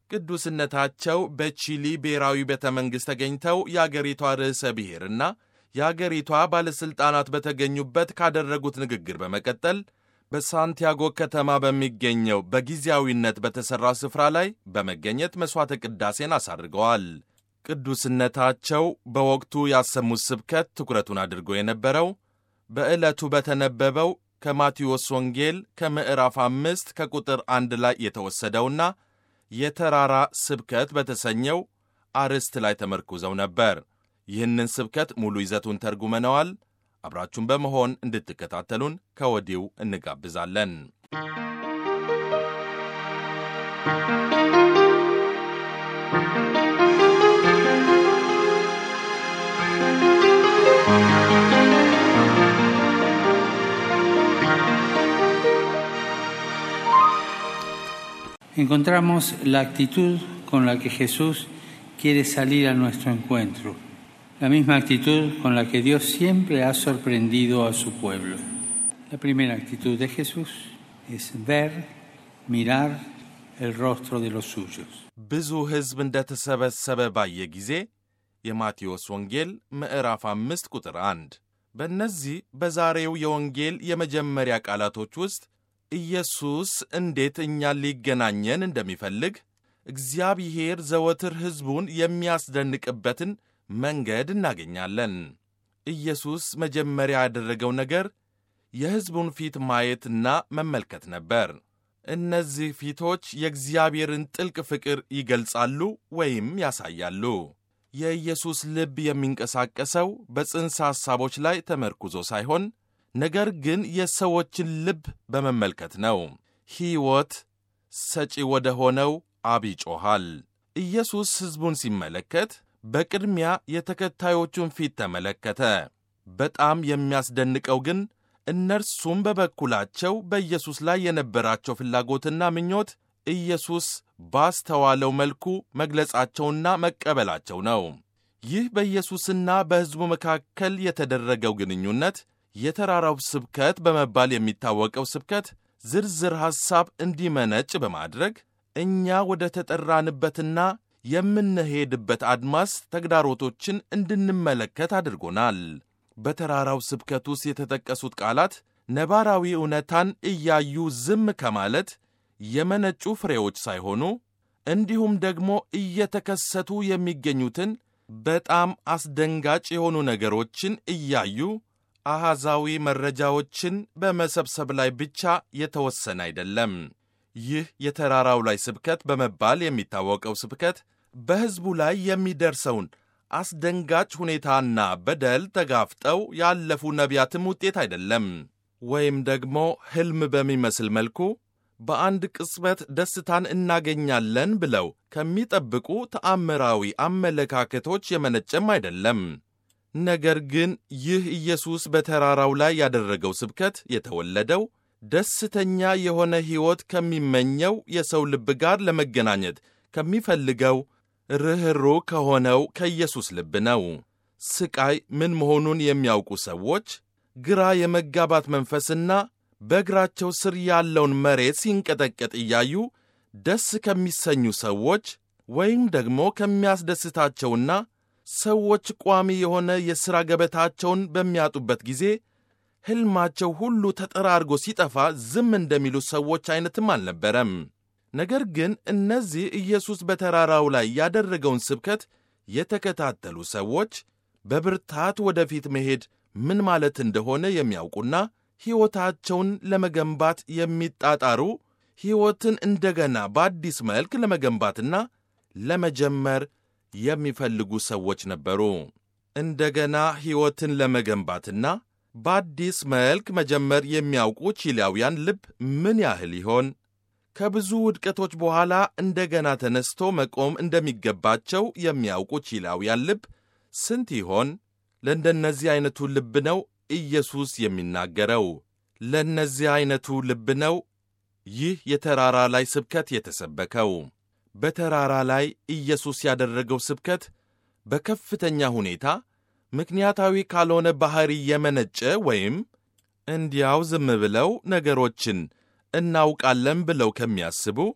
ቅዱስነታቸው በቺሊ ብሔራዊ ቤተ መንግሥት ተገኝተው የአገሪቷ ርዕሰ ብሔርና የአገሪቷ ባለሥልጣናት በተገኙበት ካደረጉት ንግግር በመቀጠል በሳንቲያጎ ከተማ በሚገኘው በጊዜያዊነት በተሠራው ስፍራ ላይ በመገኘት መሥዋዕተ ቅዳሴን አሳርገዋል። ቅዱስነታቸው በወቅቱ ያሰሙት ስብከት ትኩረቱን አድርጎ የነበረው በዕለቱ በተነበበው ከማቴዎስ ወንጌል ከምዕራፍ አምስት ከቁጥር አንድ ላይ የተወሰደውና የተራራ ስብከት በተሰኘው አርዕስት ላይ ተመርኩዘው ነበር። ይህንን ስብከት ሙሉ ይዘቱን ተርጉመነዋል። አብራችሁን በመሆን እንድትከታተሉን ከወዲሁ እንጋብዛለን። encontramos la actitud con la que Jesús quiere salir a nuestro encuentro, la misma actitud con la que Dios siempre ha sorprendido a su pueblo. La primera actitud de Jesús es ver, mirar el rostro de los suyos. ብዙ ሕዝብ እንደተሰበሰበ ባየ ጊዜ የማቴዎስ ወንጌል ምዕራፍ አምስት ቁጥር አንድ በእነዚህ በዛሬው የወንጌል የመጀመሪያ ቃላቶች ውስጥ ኢየሱስ እንዴት እኛን ሊገናኘን እንደሚፈልግ እግዚአብሔር ዘወትር ሕዝቡን የሚያስደንቅበትን መንገድ እናገኛለን። ኢየሱስ መጀመሪያ ያደረገው ነገር የሕዝቡን ፊት ማየትና መመልከት ነበር። እነዚህ ፊቶች የእግዚአብሔርን ጥልቅ ፍቅር ይገልጻሉ ወይም ያሳያሉ። የኢየሱስ ልብ የሚንቀሳቀሰው በጽንሰ ሐሳቦች ላይ ተመርኩዞ ሳይሆን ነገር ግን የሰዎችን ልብ በመመልከት ነው። ሕይወት ሰጪ ወደ ሆነው አብ ይጮኻል። ኢየሱስ ሕዝቡን ሲመለከት በቅድሚያ የተከታዮቹን ፊት ተመለከተ። በጣም የሚያስደንቀው ግን እነርሱም በበኩላቸው በኢየሱስ ላይ የነበራቸው ፍላጎትና ምኞት ኢየሱስ ባስተዋለው መልኩ መግለጻቸውና መቀበላቸው ነው። ይህ በኢየሱስና በሕዝቡ መካከል የተደረገው ግንኙነት የተራራው ስብከት በመባል የሚታወቀው ስብከት ዝርዝር ሐሳብ እንዲመነጭ በማድረግ እኛ ወደ ተጠራንበትና የምንሄድበት አድማስ ተግዳሮቶችን እንድንመለከት አድርጎናል። በተራራው ስብከት ውስጥ የተጠቀሱት ቃላት ነባራዊ እውነታን እያዩ ዝም ከማለት የመነጩ ፍሬዎች ሳይሆኑ እንዲሁም ደግሞ እየተከሰቱ የሚገኙትን በጣም አስደንጋጭ የሆኑ ነገሮችን እያዩ አሃዛዊ መረጃዎችን በመሰብሰብ ላይ ብቻ የተወሰነ አይደለም። ይህ የተራራው ላይ ስብከት በመባል የሚታወቀው ስብከት በሕዝቡ ላይ የሚደርሰውን አስደንጋጭ ሁኔታና በደል ተጋፍጠው ያለፉ ነቢያትም ውጤት አይደለም። ወይም ደግሞ ሕልም በሚመስል መልኩ በአንድ ቅጽበት ደስታን እናገኛለን ብለው ከሚጠብቁ ተአምራዊ አመለካከቶች የመነጨም አይደለም። ነገር ግን ይህ ኢየሱስ በተራራው ላይ ያደረገው ስብከት የተወለደው ደስተኛ የሆነ ሕይወት ከሚመኘው የሰው ልብ ጋር ለመገናኘት ከሚፈልገው ርኅሩህ ከሆነው ከኢየሱስ ልብ ነው። ስቃይ ምን መሆኑን የሚያውቁ ሰዎች ግራ የመጋባት መንፈስና በእግራቸው ስር ያለውን መሬት ሲንቀጠቀጥ እያዩ ደስ ከሚሰኙ ሰዎች ወይም ደግሞ ከሚያስደስታቸውና ሰዎች ቋሚ የሆነ የሥራ ገበታቸውን በሚያጡበት ጊዜ ሕልማቸው ሁሉ ተጠራርጎ ሲጠፋ ዝም እንደሚሉ ሰዎች አይነትም አልነበረም። ነገር ግን እነዚህ ኢየሱስ በተራራው ላይ ያደረገውን ስብከት የተከታተሉ ሰዎች በብርታት ወደፊት መሄድ ምን ማለት እንደሆነ የሚያውቁና ሕይወታቸውን ለመገንባት የሚጣጣሩ ሕይወትን እንደገና በአዲስ መልክ ለመገንባትና ለመጀመር የሚፈልጉ ሰዎች ነበሩ። እንደገና ሕይወትን ለመገንባትና በአዲስ መልክ መጀመር የሚያውቁ ቺሊያውያን ልብ ምን ያህል ይሆን? ከብዙ ውድቀቶች በኋላ እንደገና ተነስቶ መቆም እንደሚገባቸው የሚያውቁ ቺሊያውያን ልብ ስንት ይሆን? ለእንደነዚህ ዐይነቱ ልብ ነው ኢየሱስ የሚናገረው። ለእነዚህ ዐይነቱ ልብ ነው ይህ የተራራ ላይ ስብከት የተሰበከው። በተራራ ላይ ኢየሱስ ያደረገው ስብከት በከፍተኛ ሁኔታ ምክንያታዊ ካልሆነ ባሕሪ የመነጨ ወይም እንዲያው ዝም ብለው ነገሮችን እናውቃለን ብለው ከሚያስቡ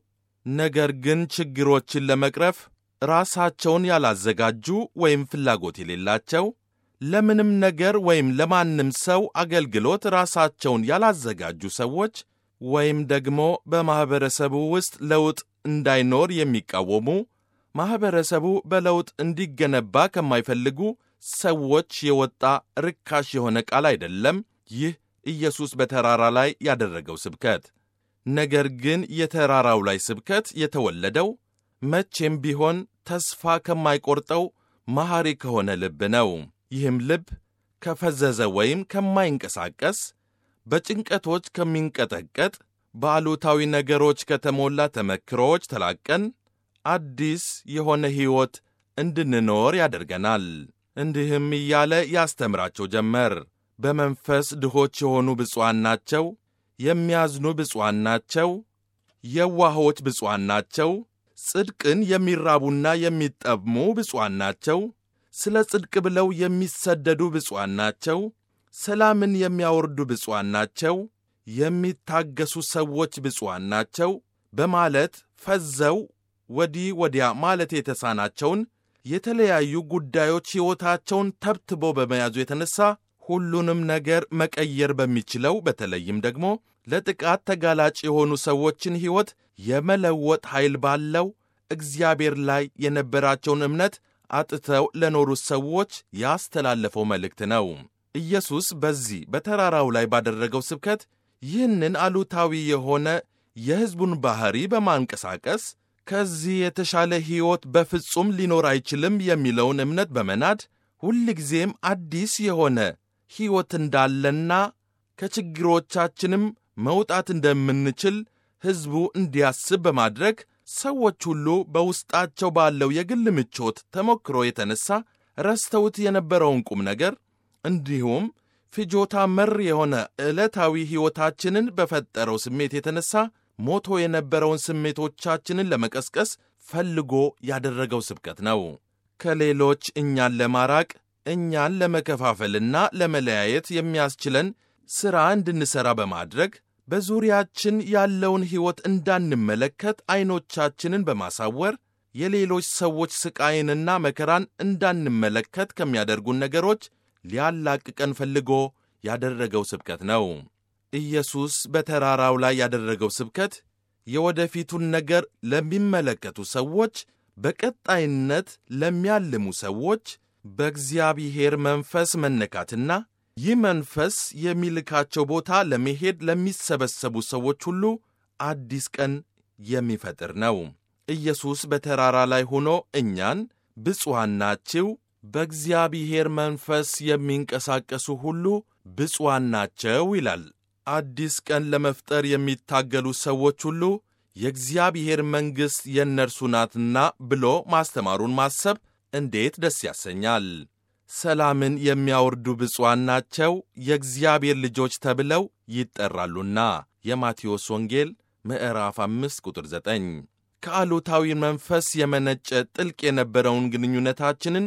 ነገር ግን ችግሮችን ለመቅረፍ ራሳቸውን ያላዘጋጁ ወይም ፍላጎት የሌላቸው ለምንም ነገር ወይም ለማንም ሰው አገልግሎት ራሳቸውን ያላዘጋጁ ሰዎች ወይም ደግሞ በማኅበረሰቡ ውስጥ ለውጥ እንዳይኖር የሚቃወሙ ማኅበረሰቡ በለውጥ እንዲገነባ ከማይፈልጉ ሰዎች የወጣ ርካሽ የሆነ ቃል አይደለም ይህ ኢየሱስ በተራራ ላይ ያደረገው ስብከት። ነገር ግን የተራራው ላይ ስብከት የተወለደው መቼም ቢሆን ተስፋ ከማይቆርጠው መሐሪ ከሆነ ልብ ነው። ይህም ልብ ከፈዘዘ ወይም ከማይንቀሳቀስ በጭንቀቶች ከሚንቀጠቀጥ በአሉታዊ ነገሮች ከተሞላ ተመክሮዎች ተላቀን አዲስ የሆነ ሕይወት እንድንኖር ያደርገናል። እንዲህም እያለ ያስተምራቸው ጀመር። በመንፈስ ድሆች የሆኑ ብፁዓን ናቸው፣ የሚያዝኑ ብፁዓን ናቸው፣ የዋሆች ብፁዓን ናቸው፣ ጽድቅን የሚራቡና የሚጠሙ ብፁዓን ናቸው፣ ስለ ጽድቅ ብለው የሚሰደዱ ብፁዓን ናቸው፣ ሰላምን የሚያወርዱ ብፁዓን ናቸው፣ የሚታገሱ ሰዎች ብፁዓን ናቸው በማለት ፈዘው ወዲህ ወዲያ ማለት የተሳናቸውን የተለያዩ ጉዳዮች ሕይወታቸውን ተብትቦ በመያዙ የተነሳ ሁሉንም ነገር መቀየር በሚችለው በተለይም ደግሞ ለጥቃት ተጋላጭ የሆኑ ሰዎችን ሕይወት የመለወጥ ኃይል ባለው እግዚአብሔር ላይ የነበራቸውን እምነት አጥተው ለኖሩት ሰዎች ያስተላለፈው መልእክት ነው። ኢየሱስ በዚህ በተራራው ላይ ባደረገው ስብከት ይህንን አሉታዊ የሆነ የሕዝቡን ባሕሪ በማንቀሳቀስ ከዚህ የተሻለ ሕይወት በፍጹም ሊኖር አይችልም የሚለውን እምነት በመናድ ሁልጊዜም አዲስ የሆነ ሕይወት እንዳለና ከችግሮቻችንም መውጣት እንደምንችል ሕዝቡ እንዲያስብ በማድረግ ሰዎች ሁሉ በውስጣቸው ባለው የግል ምቾት ተሞክሮ የተነሳ ረስተውት የነበረውን ቁም ነገር እንዲሁም ፍጆታ መር የሆነ ዕለታዊ ሕይወታችንን በፈጠረው ስሜት የተነሳ ሞቶ የነበረውን ስሜቶቻችንን ለመቀስቀስ ፈልጎ ያደረገው ስብከት ነው። ከሌሎች እኛን ለማራቅ እኛን ለመከፋፈልና ለመለያየት የሚያስችለን ሥራ እንድንሠራ በማድረግ በዙሪያችን ያለውን ሕይወት እንዳንመለከት ዐይኖቻችንን በማሳወር የሌሎች ሰዎች ሥቃይንና መከራን እንዳንመለከት ከሚያደርጉን ነገሮች ሊያላቅቀን ፈልጎ ያደረገው ስብከት ነው። ኢየሱስ በተራራው ላይ ያደረገው ስብከት የወደፊቱን ነገር ለሚመለከቱ ሰዎች፣ በቀጣይነት ለሚያልሙ ሰዎች በእግዚአብሔር መንፈስ መነካትና ይህ መንፈስ የሚልካቸው ቦታ ለመሄድ ለሚሰበሰቡ ሰዎች ሁሉ አዲስ ቀን የሚፈጥር ነው። ኢየሱስ በተራራ ላይ ሆኖ እኛን ብፁዓን ናችሁ፣ በእግዚአብሔር መንፈስ የሚንቀሳቀሱ ሁሉ ብፁዓን ናቸው ይላል። አዲስ ቀን ለመፍጠር የሚታገሉ ሰዎች ሁሉ የእግዚአብሔር መንግሥት የእነርሱ ናትና ብሎ ማስተማሩን ማሰብ እንዴት ደስ ያሰኛል! ሰላምን የሚያወርዱ ብፁዓን ናቸው የእግዚአብሔር ልጆች ተብለው ይጠራሉና የማቴዎስ ወንጌል ምዕራፍ 5 ቁጥር 9 ከአሉታዊ መንፈስ የመነጨ ጥልቅ የነበረውን ግንኙነታችንን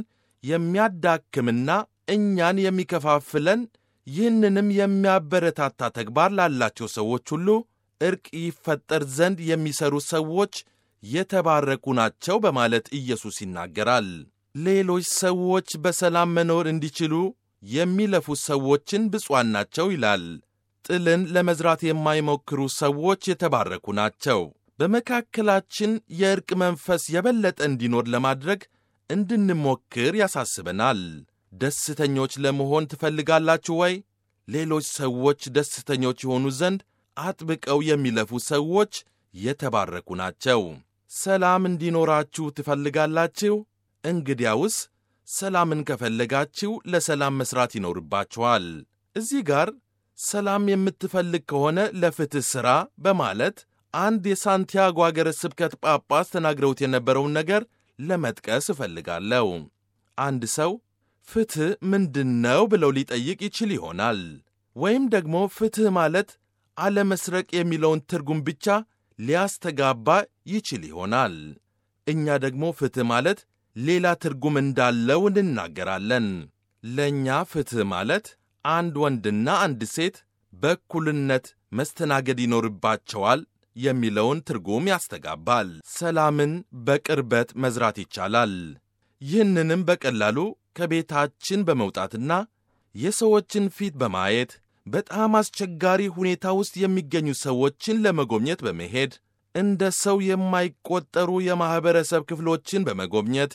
የሚያዳክምና እኛን የሚከፋፍለን ይህንንም የሚያበረታታ ተግባር ላላቸው ሰዎች ሁሉ ዕርቅ ይፈጠር ዘንድ የሚሰሩ ሰዎች የተባረኩ ናቸው በማለት ኢየሱስ ይናገራል። ሌሎች ሰዎች በሰላም መኖር እንዲችሉ የሚለፉ ሰዎችን ብፁዓን ናቸው ይላል። ጥልን ለመዝራት የማይሞክሩ ሰዎች የተባረኩ ናቸው። በመካከላችን የዕርቅ መንፈስ የበለጠ እንዲኖር ለማድረግ እንድንሞክር ያሳስበናል። ደስተኞች ለመሆን ትፈልጋላችሁ ወይ? ሌሎች ሰዎች ደስተኞች የሆኑ ዘንድ አጥብቀው የሚለፉ ሰዎች የተባረኩ ናቸው። ሰላም እንዲኖራችሁ ትፈልጋላችሁ? እንግዲያውስ ሰላምን ከፈለጋችሁ ለሰላም መሥራት ይኖርባችኋል። እዚህ ጋር ሰላም የምትፈልግ ከሆነ ለፍትሕ ሥራ በማለት አንድ የሳንቲያጎ አገረ ስብከት ጳጳስ ተናግረውት የነበረውን ነገር ለመጥቀስ እፈልጋለሁ። አንድ ሰው ፍትሕ ምንድን ነው ብለው ሊጠይቅ ይችል ይሆናል። ወይም ደግሞ ፍትሕ ማለት አለመስረቅ የሚለውን ትርጉም ብቻ ሊያስተጋባ ይችል ይሆናል። እኛ ደግሞ ፍትሕ ማለት ሌላ ትርጉም እንዳለው እንናገራለን። ለእኛ ፍትሕ ማለት አንድ ወንድና አንድ ሴት በእኩልነት መስተናገድ ይኖርባቸዋል የሚለውን ትርጉም ያስተጋባል። ሰላምን በቅርበት መዝራት ይቻላል። ይህንንም በቀላሉ ከቤታችን በመውጣትና የሰዎችን ፊት በማየት በጣም አስቸጋሪ ሁኔታ ውስጥ የሚገኙ ሰዎችን ለመጎብኘት በመሄድ እንደ ሰው የማይቆጠሩ የማኅበረሰብ ክፍሎችን በመጎብኘት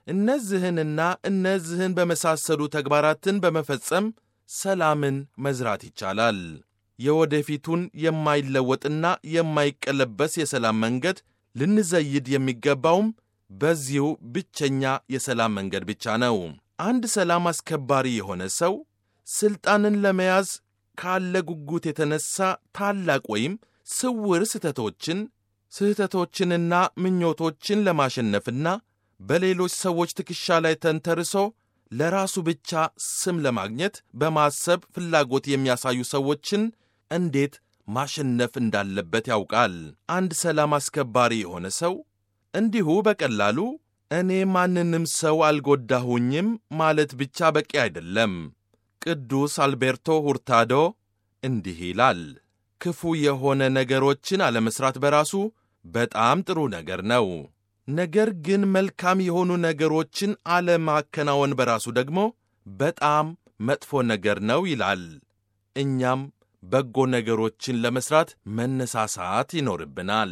እነዚህንና እነዚህን በመሳሰሉ ተግባራትን በመፈጸም ሰላምን መዝራት ይቻላል። የወደፊቱን የማይለወጥና የማይቀለበስ የሰላም መንገድ ልንዘይድ የሚገባውም በዚሁ ብቸኛ የሰላም መንገድ ብቻ ነው። አንድ ሰላም አስከባሪ የሆነ ሰው ሥልጣንን ለመያዝ ካለ ጉጉት የተነሳ ታላቅ ወይም ስውር ስህተቶችን ስህተቶችንና ምኞቶችን ለማሸነፍና በሌሎች ሰዎች ትከሻ ላይ ተንተርሶ ለራሱ ብቻ ስም ለማግኘት በማሰብ ፍላጎት የሚያሳዩ ሰዎችን እንዴት ማሸነፍ እንዳለበት ያውቃል። አንድ ሰላም አስከባሪ የሆነ ሰው እንዲሁ በቀላሉ እኔ ማንንም ሰው አልጎዳሁኝም ማለት ብቻ በቂ አይደለም። ቅዱስ አልቤርቶ ሁርታዶ እንዲህ ይላል፣ ክፉ የሆነ ነገሮችን አለመስራት በራሱ በጣም ጥሩ ነገር ነው። ነገር ግን መልካም የሆኑ ነገሮችን አለማከናወን በራሱ ደግሞ በጣም መጥፎ ነገር ነው ይላል። እኛም በጎ ነገሮችን ለመስራት መነሳሳት ይኖርብናል።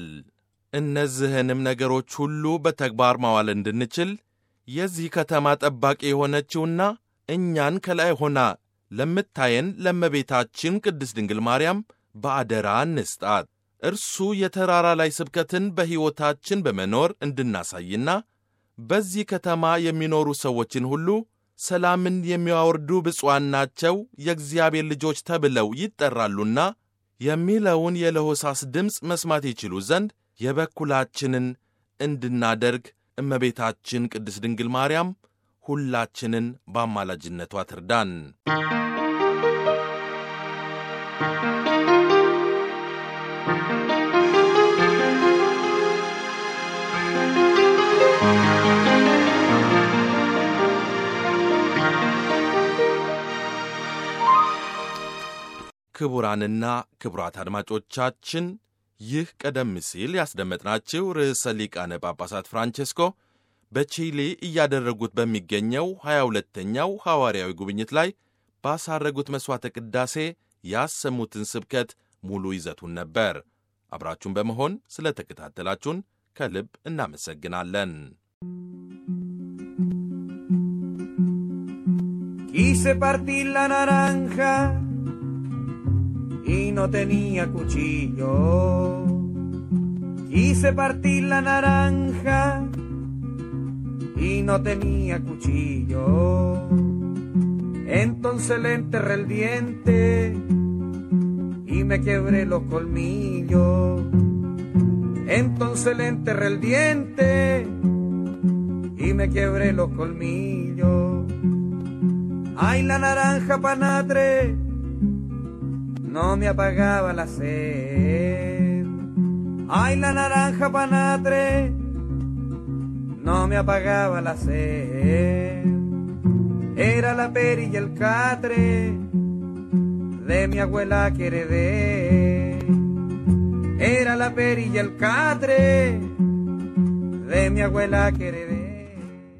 እነዚህንም ነገሮች ሁሉ በተግባር ማዋል እንድንችል የዚህ ከተማ ጠባቂ የሆነችውና እኛን ከላይ ሆና ለምታየን ለእመቤታችን ቅድስት ድንግል ማርያም በአደራ እንስጣት። እርሱ የተራራ ላይ ስብከትን በሕይወታችን በመኖር እንድናሳይና በዚህ ከተማ የሚኖሩ ሰዎችን ሁሉ ሰላምን የሚያወርዱ ብፁዓን ናቸው የእግዚአብሔር ልጆች ተብለው ይጠራሉና የሚለውን የለሆሳስ ድምፅ መስማት ይችሉ ዘንድ የበኩላችንን እንድናደርግ እመቤታችን ቅድስት ድንግል ማርያም ሁላችንን በአማላጅነቷ ትርዳን። ክቡራንና ክቡራት አድማጮቻችን ይህ ቀደም ሲል ያስደመጥናችሁ ርዕሰ ሊቃነ ጳጳሳት ፍራንቼስኮ በቺሊ እያደረጉት በሚገኘው 22ተኛው ሐዋርያዊ ጉብኝት ላይ ባሳረጉት መሥዋዕተ ቅዳሴ ያሰሙትን ስብከት ሙሉ ይዘቱን ነበር። አብራችሁን በመሆን ስለ ተከታተላችሁን ከልብ እናመሰግናለን። Quise partir la naranja y no tenía cuchillo. Quise partir la naranja y no tenía cuchillo. Entonces le enterré el diente y me quebré los colmillos. Entonces le enterré el diente y me quebré los colmillos. Ay, la naranja panatre no me apagaba la sed. Ay, la naranja panatre no me apagaba la sed. Era la peri y el catre de mi abuela que heredé. Era la peri y el catre de mi abuela que heredé.